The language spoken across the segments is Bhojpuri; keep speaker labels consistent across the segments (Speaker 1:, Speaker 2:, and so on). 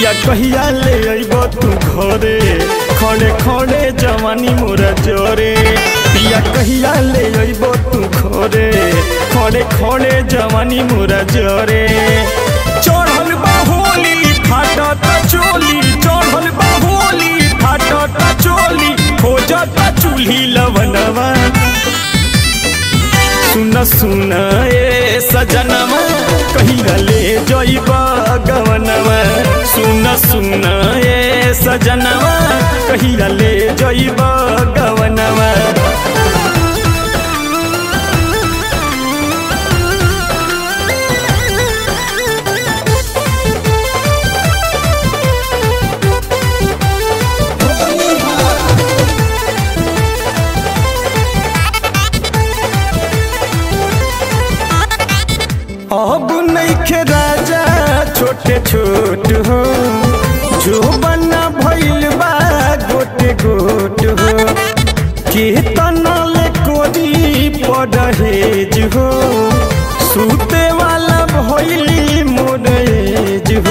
Speaker 1: पिया कहिया ले अइबो तू घरे खड़े खड़े जवानी मोरा जोरे पिया कहिया ले अइबो तू घरे खड़े खड़े जवानी मोरा जोरे चढ़ल बा होली फाटत चोली चढ़ल बा होली फाटत चोली खोजत चूल्ही लवनवा सुन सुन ए सजनवा कहिया ले जइब गवनवा सुन सुन ए सजनवा कहिया ले जइब गवनवा अब नइखे राजा छोटे छोट हो जो बना भइल बा गोटे गोट हो कीर्तन ले कोरी परहेज हो सूते वाला भइली मोरेज हो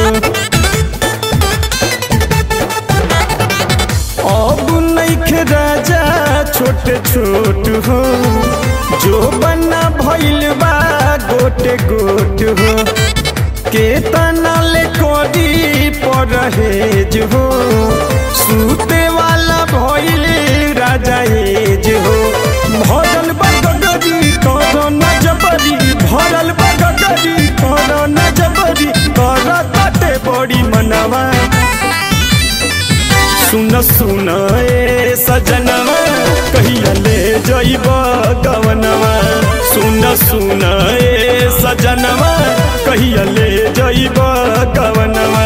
Speaker 1: अब नइखे राजा छोट छोट हो जो बना भइल बा गोटे गोट हो केतना ले कोडी परहेज हो सूते वाला भइल राजा एज हो भरल बा गगरी करो न जबरी भरल बा गगरी करो न जबरी कर ताटे बड़ी मनवा सुन सुन ए सजनवा कहिया ले जइब गवनवा सुन सुन ए सजनवा कहिया ले जइब गवनवा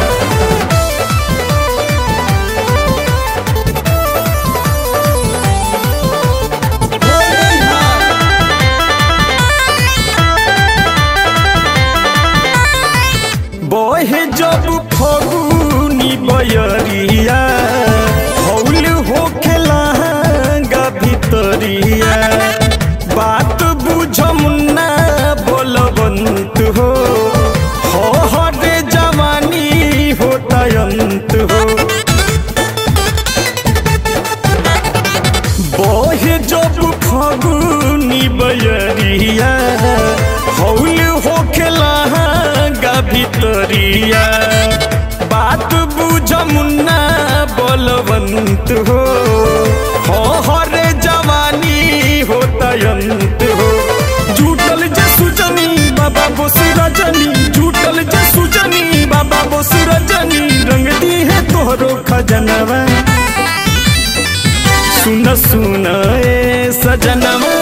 Speaker 1: बहे जब फगुनी बयरिया हौल होखेला गा भितरिया बात बुझ मुन्ना बोलबंत हो हो हरे जवानी होतयंत हो बहे जब फगुनी बयरिया हौल होखेला गा भितरिया बात बुझ मुन्ना बलवंत हो हो हरे जवानी होतयंत हो झूठल जे सुजनी बाबा बोस रजनी झूठल जे सुजनी बाबा बोस रजनी रंग दी है तोहरो खजनवा सुन सुन ए सजनवा